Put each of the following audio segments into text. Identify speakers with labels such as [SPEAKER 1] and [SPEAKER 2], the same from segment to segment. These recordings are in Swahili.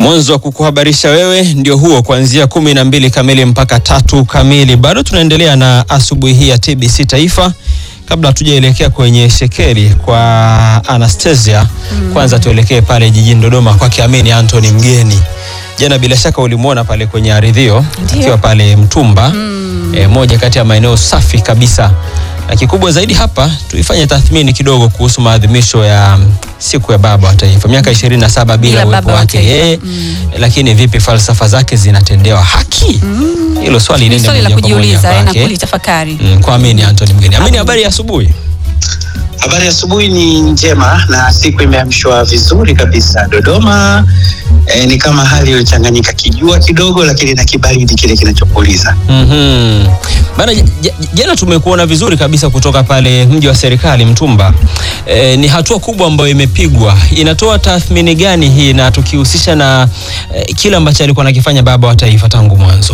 [SPEAKER 1] Mwanzo wa kukuhabarisha wewe ndio huo, kuanzia kumi na mbili kamili mpaka tatu kamili. Bado tunaendelea na asubuhi hii ya TBC Taifa. Kabla hatujaelekea kwenye shekeli kwa Anastasia, kwanza tuelekee pale jijini Dodoma kwake Amini Anthony Mgeni. Jana bila shaka ulimwona pale kwenye aridhio akiwa pale Mtumba, e, moja kati ya maeneo safi kabisa na kikubwa zaidi hapa tuifanye tathmini kidogo kuhusu maadhimisho ya siku ya baba wa taifa miaka 27 bila
[SPEAKER 2] Bila
[SPEAKER 1] uwepo
[SPEAKER 2] baba wa
[SPEAKER 1] wake
[SPEAKER 2] taifa.
[SPEAKER 1] yeye, lakini vipi falsafa zake zinatendewa haki? Hilo swali
[SPEAKER 2] Ni
[SPEAKER 1] lende
[SPEAKER 2] swali la
[SPEAKER 1] moja kwa moja
[SPEAKER 2] kujiuliza eh, na
[SPEAKER 1] kwake.
[SPEAKER 2] kulitafakari.
[SPEAKER 1] Mm, kwa Amini Anthony Mgeni. Amini, habari ya asubuhi.
[SPEAKER 3] Habari ya asubuhi ni njema na siku imeamshwa vizuri kabisa Dodoma. E, ni kama hali iliyochanganyika kijua kidogo, lakini na kibaridi kile kinachopuliza.
[SPEAKER 1] Mhm. Bana, j- j- jana tumekuona vizuri kabisa kutoka pale mji wa serikali Mtumba. E, ni hatua kubwa ambayo imepigwa. Inatoa tathmini gani hii na tukihusisha na e, kile ambacho alikuwa anakifanya baba wa taifa tangu mwanzo?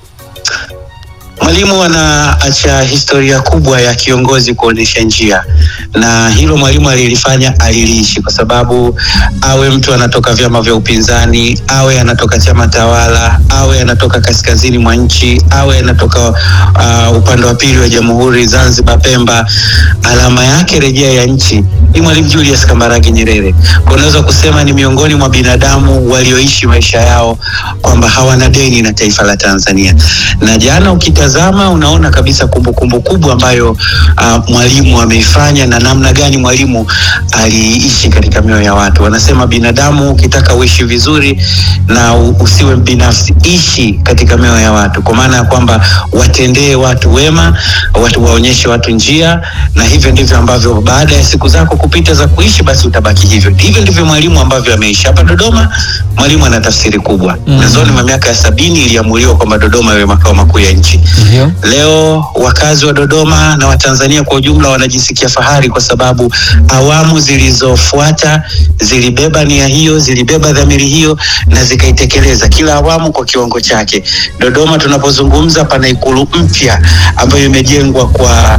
[SPEAKER 3] Mwalimu anaacha historia kubwa ya kiongozi kuonyesha njia, na hilo mwalimu alilifanya, aliliishi, kwa sababu awe mtu anatoka vyama vya upinzani, awe anatoka chama tawala, awe anatoka kaskazini mwa nchi, awe anatoka uh, upande wa pili wa jamhuri, Zanzibar, Pemba, alama yake rejea ya nchi ni Mwalimu Julius Kambarage Nyerere. Kwa unaweza kusema ni miongoni mwa binadamu walioishi maisha yao kwamba hawana deni na taifa la Tanzania. Na jana ukitazama unaona kabisa kumbukumbu kubwa ambayo uh, mwalimu ameifanya na namna gani mwalimu aliishi katika mioyo ya watu. Wanasema binadamu ukitaka uishi vizuri na u- usiwe binafsi, ishi katika mioyo ya watu, kwa maana ya kwamba watendee watu wema, watu waonyeshe watu njia, na hivyo ndivyo ambavyo baada ya siku zako kupita za kuishi, basi utabaki hivyo. Hivyo ndivyo mwalimu ambavyo ameishi hapa Dodoma. Mwalimu ana tafsiri kubwa.
[SPEAKER 1] Mm.
[SPEAKER 3] Mwanzoni mwa miaka ya sabini iliamuliwa kwamba Dodoma iwe makao makuu ya nchi.
[SPEAKER 1] Ndio.
[SPEAKER 3] Leo wakazi wa Dodoma na Watanzania kwa ujumla wanajisikia fahari kwa sababu awamu zilizofuata zilibeba nia hiyo, zilibeba dhamiri hiyo na zikaitekeleza, kila awamu kwa kiwango chake. Dodoma tunapozungumza, pana ikulu mpya ambayo imejengwa kwa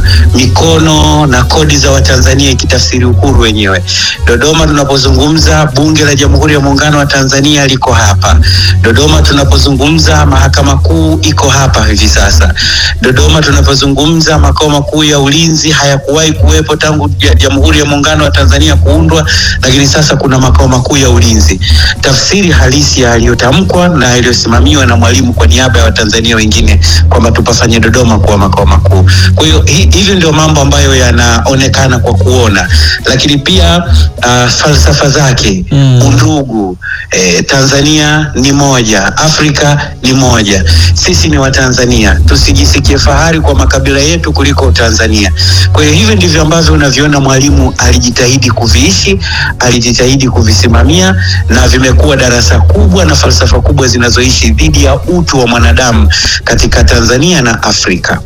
[SPEAKER 3] mikono na kodi za Watanzania ikitafsiri uhuru wenyewe. Dodoma tunapozungumza, bunge la Jamhuri ya Muungano wa Tanzania liko hapa. Dodoma tunapozungumza, mahakama kuu iko hapa hivi sasa. Dodoma tunapozungumza, makao makuu ya ulinzi hayakuwahi kuwepo tangu ja- Jamhuri ya Muungano wa Tanzania kuundwa, lakini sasa kuna makao makuu ya ulinzi. Tafsiri halisi ya yaliyotamkwa na yaliyosimamiwa na Mwalimu kwa niaba ya Watanzania wengine kwamba tupafanye Dodoma kuwa makao makuu. Kwa hiyo hi- hivi ndio mambo ambayo yanaonekana kwa kuona, lakini pia uh, falsafa zake
[SPEAKER 1] Mm.
[SPEAKER 3] undugu eh, Tanzania ni moja, Afrika ni moja, sisi ni Watanzania, tusijisikie fahari kwa makabila yetu kuliko Tanzania. Kwa hiyo hivi ndivyo ambavyo unaviona Mwalimu alijitahidi kuviishi, alijitahidi kuvisimamia, na vimekuwa darasa kubwa na falsafa kubwa zinazoishi dhidi ya utu wa mwanadamu katika Tanzania na Afrika.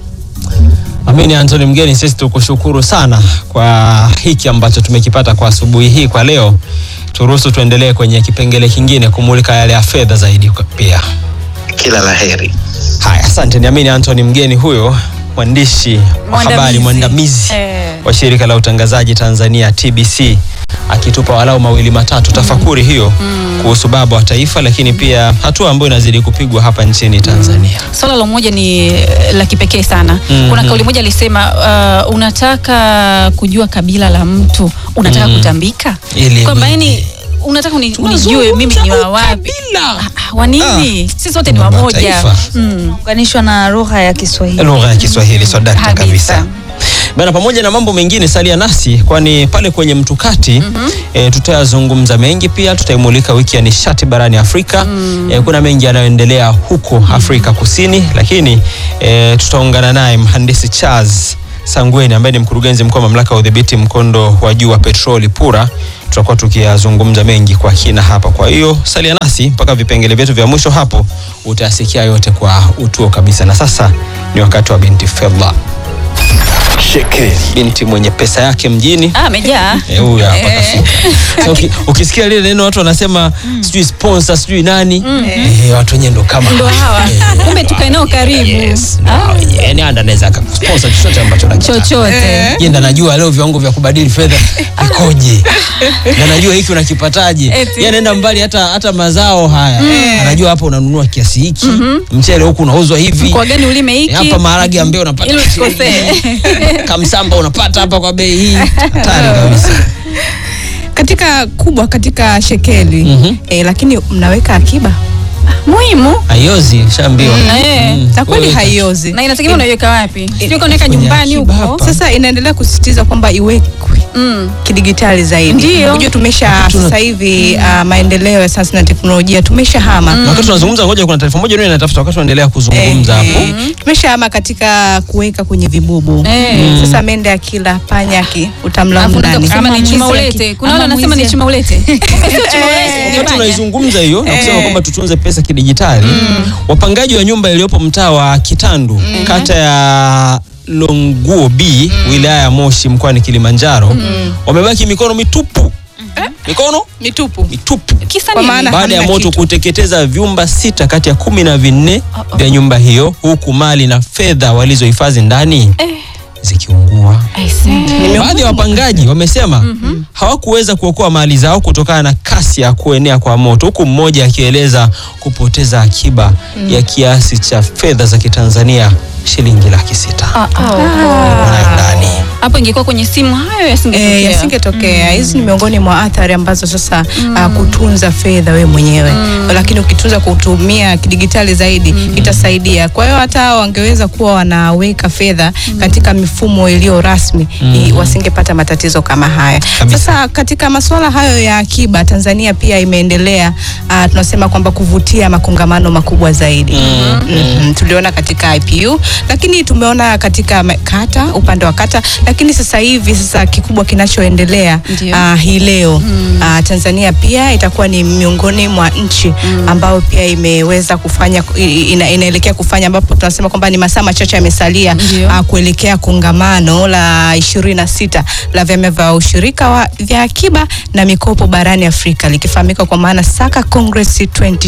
[SPEAKER 1] Amini Anthony Mgeni, sisi tukushukuru sana kwa hiki ambacho tumekipata kwa asubuhi hii kwa leo. Turuhusu tuendelee kwenye kipengele kingine kumulika yale ya fedha zaidi kwa- pia.
[SPEAKER 3] Kila la heri.
[SPEAKER 1] Haya, asante. Ni Amini Anthony Mgeni huyo mwandishi wa
[SPEAKER 2] Mwandamizi.
[SPEAKER 1] habari mwandamizi
[SPEAKER 2] Eh.
[SPEAKER 1] wa shirika la utangazaji Tanzania TBC akitupa walau mawili matatu tafakuri hiyo kuhusu baba wa taifa, lakini pia hatua ambayo inazidi kupigwa hapa nchini Tanzania.
[SPEAKER 2] Swala la umoja ni eh, la kipekee sana.
[SPEAKER 1] Mhm.
[SPEAKER 2] Kuna kauli moja alisema, uh, unataka kujua kabila la mtu, unataka
[SPEAKER 1] Mhm.
[SPEAKER 2] kutambika,
[SPEAKER 1] Ili
[SPEAKER 2] kwamba
[SPEAKER 1] nini?
[SPEAKER 2] yani unataka uni, unijue mimi ni wa wapi,
[SPEAKER 1] Ukabila.
[SPEAKER 2] Ah, ah, wa nini? Sisi wote ni
[SPEAKER 1] Baba wa
[SPEAKER 2] wamoja.
[SPEAKER 1] taifa.
[SPEAKER 2] Mm.
[SPEAKER 4] unganishwa na lugha ya Kiswahili.
[SPEAKER 1] lugha ya Kiswahili swadakta
[SPEAKER 2] Kabisa.
[SPEAKER 1] kabisa bana. Pamoja na mambo mengine, salia nasi, kwani pale kwenye mtukati e, tutayazungumza mengi. Pia tutaimulika wiki ya nishati barani Afrika. E, kuna mengi yanayoendelea huko Afrika Kusini, lakini e, tutaungana naye mhandisi Charles Sangweni ambaye ni mkurugenzi mkuu wa mamlaka ya udhibiti mkondo wa juu wa petroli PURA. Tutakuwa tukiyazungumza mengi kwa kina hapa, kwa hiyo salia nasi mpaka vipengele vyetu vya mwisho. Hapo utayasikia yote kwa utuo kabisa, na sasa ni wakati wa binti Fedha.
[SPEAKER 5] Shekeli.
[SPEAKER 1] binti mwenye pesa yake mjini
[SPEAKER 2] Ah, amejaa.
[SPEAKER 1] Eh, huyu hapa
[SPEAKER 2] Eh.
[SPEAKER 1] kafika. So, uki- ukisikia lile neno watu wanasema sijui sponsor sijui nani eh, watu wenyewe ndo kama
[SPEAKER 2] Ndo hawa. Kumbe tukae nao karibu.
[SPEAKER 1] Yes, ndo hao wenyewe. Yaani anda anaweza akakusponsor chochote ambacho anakitaka.
[SPEAKER 2] Chochote.
[SPEAKER 1] Yeye ndo anajua leo viwango vya kubadili fedha vikoje, na anajua hiki unakipataje.
[SPEAKER 2] Eti.
[SPEAKER 1] Yeye anaenda mbali, hata hata mazao haya anajua hapa unanunua kiasi hiki, mchele huku unauzwa hivi,
[SPEAKER 2] Kwa gani ulime hiki?
[SPEAKER 1] hapa maharage ambayo unapata
[SPEAKER 2] Ili usikosee.
[SPEAKER 1] kamsamba unapata hapa kwa bei hii, hatari kabisa.
[SPEAKER 6] katika kubwa katika shekeli
[SPEAKER 1] Mhm.
[SPEAKER 6] eh, lakini mnaweka akiba
[SPEAKER 2] Muhimu.
[SPEAKER 1] Haiozi, shaambiwa.
[SPEAKER 2] Eh.
[SPEAKER 1] Mm.
[SPEAKER 6] na kweli
[SPEAKER 1] Wewe-
[SPEAKER 6] haiozi
[SPEAKER 2] Na inategemea unaiweka wapi. Sio unaweka
[SPEAKER 1] kwenye
[SPEAKER 2] nyumbani
[SPEAKER 1] akiba
[SPEAKER 2] huko.
[SPEAKER 1] hapa.
[SPEAKER 6] sasa inaendelea kusisitiza kwamba iwekwe
[SPEAKER 2] Mm.
[SPEAKER 6] kidigitali zaidi
[SPEAKER 2] Ndio.
[SPEAKER 6] unajua tumesha
[SPEAKER 1] Tuna-
[SPEAKER 6] sasa hivi uh, maendeleo ya sayansi na teknolojia tumesha hama
[SPEAKER 1] Na wakati tunazungumza, ngoja, kuna taarifa moja ndio inatafuta wakati tunaendelea kuzungumza hapo.
[SPEAKER 6] tumeshahama katika kuweka kwenye vibubu
[SPEAKER 2] Eh.
[SPEAKER 6] sasa mende akila panya aki utamlaumu
[SPEAKER 2] Alafu unaweza
[SPEAKER 6] nani
[SPEAKER 2] kusema ni
[SPEAKER 4] Ama
[SPEAKER 2] chuma
[SPEAKER 4] mwizi
[SPEAKER 2] ulete.
[SPEAKER 4] aki-
[SPEAKER 2] Kuna wale
[SPEAKER 4] ama
[SPEAKER 2] wanasema ni
[SPEAKER 4] mwizi-
[SPEAKER 2] chuma ulete. Kumbe sio chuma ulete.
[SPEAKER 1] Wakati
[SPEAKER 2] Fanya.
[SPEAKER 1] tunaizungumza hiyo na kusema kwamba tutunze pesa kidijitali, wapangaji wa nyumba iliyopo mtaa wa Kitandu kata ya Longuo B wilaya ya Moshi mkoani Kilimanjaro wamebaki mikono mitupu, mikono
[SPEAKER 6] mitupu
[SPEAKER 1] mitupu
[SPEAKER 2] Kisa
[SPEAKER 6] Kwa
[SPEAKER 2] nini?
[SPEAKER 6] maana-
[SPEAKER 1] baada ya
[SPEAKER 6] hamna
[SPEAKER 1] moto
[SPEAKER 6] kitu.
[SPEAKER 1] kuteketeza vyumba sita kati ya kumi na vinne vya nyumba hiyo huku mali na fedha walizohifadhi ndani zikiungua.
[SPEAKER 2] I see.
[SPEAKER 1] Baadhi ya wapangaji wamesema hawakuweza kuokoa mali zao kutokana na kasi ya kuenea kwa moto, huku mmoja akieleza kupoteza akiba ya kiasi cha fedha za Kitanzania shilingi laki sita wanayo ndani.
[SPEAKER 2] Hapo ingekuwa kwenye simu hayo yasingetokea.
[SPEAKER 6] Eh, yasingetokea. Hizi ni miongoni mwa athari ambazo sasa ah, kutunza fedha we mwenyewe, lakini ukitunza kutumia kidigitali zaidi itasaidia. Kwa hiyo hata hao wangeweza kuwa wanaweka fedha katika mifumo iliyo rasmi i- wasingepata matatizo kama haya.
[SPEAKER 1] Kabisa.
[SPEAKER 6] Sasa katika masuala hayo ya akiba, Tanzania pia imeendelea ah, tunasema kwamba kuvutia makongamano makubwa zaidi. Mhm. Tuliona katika IPU, lakini tumeona katika ma- kata, upande wa kata, lakini sasa hivi sasa kikubwa kinachoendelea
[SPEAKER 2] Ndio.
[SPEAKER 6] ah, hii leo ah, Tanzania pia itakuwa ni miongoni mwa nchi ambayo pia imeweza kufanya i- ina, inaelekea kufanya ambapo tunasema kwamba ni masaa machache yamesalia
[SPEAKER 2] Ndio.
[SPEAKER 6] ah, kuelekea kongamano la 26 la vyama vya ushirika wa, vya akiba na mikopo barani Afrika likifahamika kwa maana Saka Congress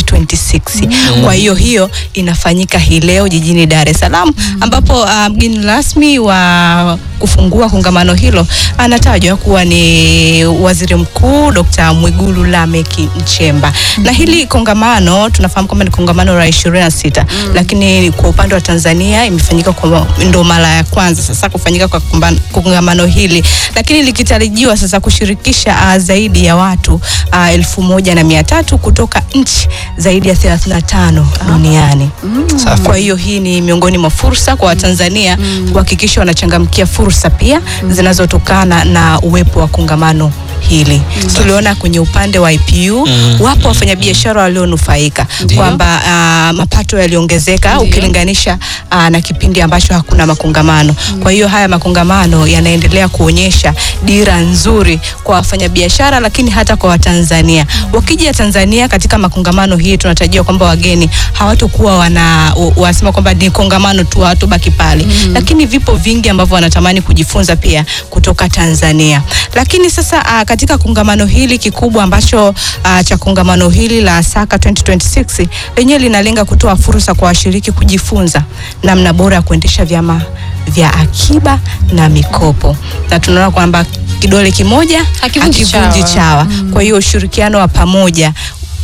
[SPEAKER 6] 2026. Kwa hiyo hiyo inafanyika hii leo jijini Dar es Salaam ambapo ah, mgeni rasmi wa kufungua kongamano hilo anatajwa kuwa ni Waziri Mkuu Dr. Mwigulu Lameck Nchemba. Na hili kongamano tunafahamu kwamba ni kongamano la 26 lakini kwa upande wa Tanzania imefanyika kwa ndo mara ya kwanza sasa kufanyika kwa kumba- kongamano hili, lakini likitarajiwa sasa kushirikisha ah, zaidi ya watu ah, elfu moja na mia tatu kutoka nchi zaidi ya 35 duniani.
[SPEAKER 1] Safi.
[SPEAKER 6] Kwa hiyo hii ni miongoni mwa fursa kwa Watanzania kuhakikisha wanachangamkia fursa pia zinazotokana na uwepo wa kongamano hili. Tuliona kwenye upande wa IPU
[SPEAKER 1] Mm.
[SPEAKER 6] wapo wafanyabiashara walionufaika
[SPEAKER 1] Ndio.
[SPEAKER 6] kwamba ah, mapato yaliongezeka ukilinganisha ah, na kipindi ambacho hakuna makongamano. Kwa hiyo haya makongamano yanaendelea kuonyesha dira nzuri kwa wafanyabiashara, lakini hata kwa Watanzania. Wakija Tanzania katika makongamano hii, tunatarajia kwamba wageni hawatokuwa wana wa- wasema kwamba ni kongamano tu, hawatobaki pale, lakini vipo vingi ambavyo wanatamani kujifunza pia kutoka Tanzania. Lakini sasa ah, katika kongamano hili kikubwa ambacho ah, cha kongamano hili la Saka 2026 lenyewe linalenga kutoa fursa kwa washiriki kujifunza namna bora ya kuendesha vyama vya akiba na mikopo, na tunaona kwamba kidole kimoja
[SPEAKER 2] Hakivunji
[SPEAKER 6] hakivunji
[SPEAKER 2] chawa.
[SPEAKER 6] chawa. Kwa hiyo ushirikiano wa pamoja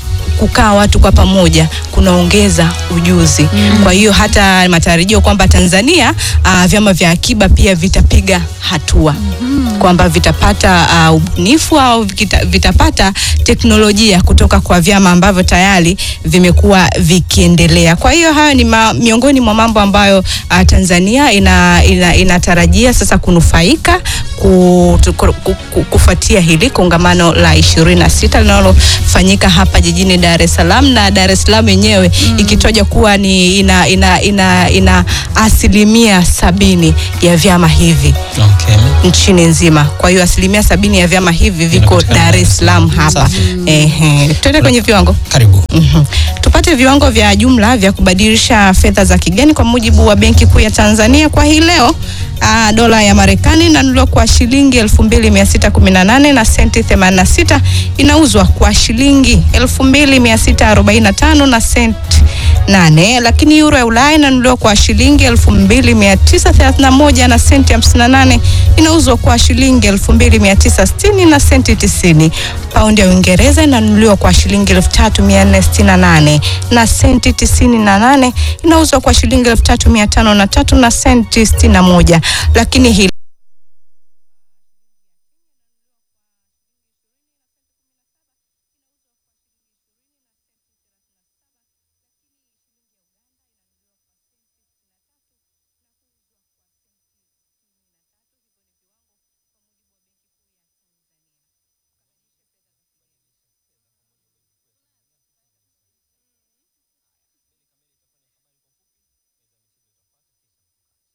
[SPEAKER 6] kukaa watu kwa pamoja kunaongeza ujuzi. Kwa hiyo hata matarajio kwamba Tanzania uh, vyama vya akiba pia vitapiga hatua kwamba vitapata uh, ubunifu au vikita- vitapata teknolojia kutoka kwa vyama ambavyo tayari vimekuwa vikiendelea. Kwa hiyo hayo ni ma, miongoni mwa mambo ambayo uh, Tanzania ina, ina, inatarajia sasa kunufaika ku, tu- ku, ku, ku, kufuatia hili kongamano la 26 linalofanyika hapa jijini Dar es Salaam na Dar es Salaam yenyewe ikitoja kuwa ni ina, ina, ina, ina asilimia sabini ya vyama hivi
[SPEAKER 1] Okay.
[SPEAKER 6] nchini nzima. Kwa hiyo asilimia sabini ya vyama hivi viko
[SPEAKER 1] Vinapatikana
[SPEAKER 6] Dar es Salaam hapa.
[SPEAKER 1] Safi.
[SPEAKER 6] Ehe, tuende kwenye viwango.
[SPEAKER 1] Karibu.
[SPEAKER 6] Mhm. Tupate viwango vya jumla vya kubadilisha fedha za kigeni kwa mujibu wa Benki Kuu ya Tanzania kwa hii leo. Uh, dola ya Marekani inanunuliwa kwa shilingi 2618 na senti 86, inauzwa kwa shilingi 2645 na senti 8, lakini euro ya Ulaya inanunuliwa kwa shilingi 2931 na senti 58, inauzwa kwa shilingi 2960 na senti 90. Paundi ya Uingereza inanunuliwa kwa shilingi 3468 na senti 98, inauzwa kwa shilingi 3503 na senti 61, lakini hii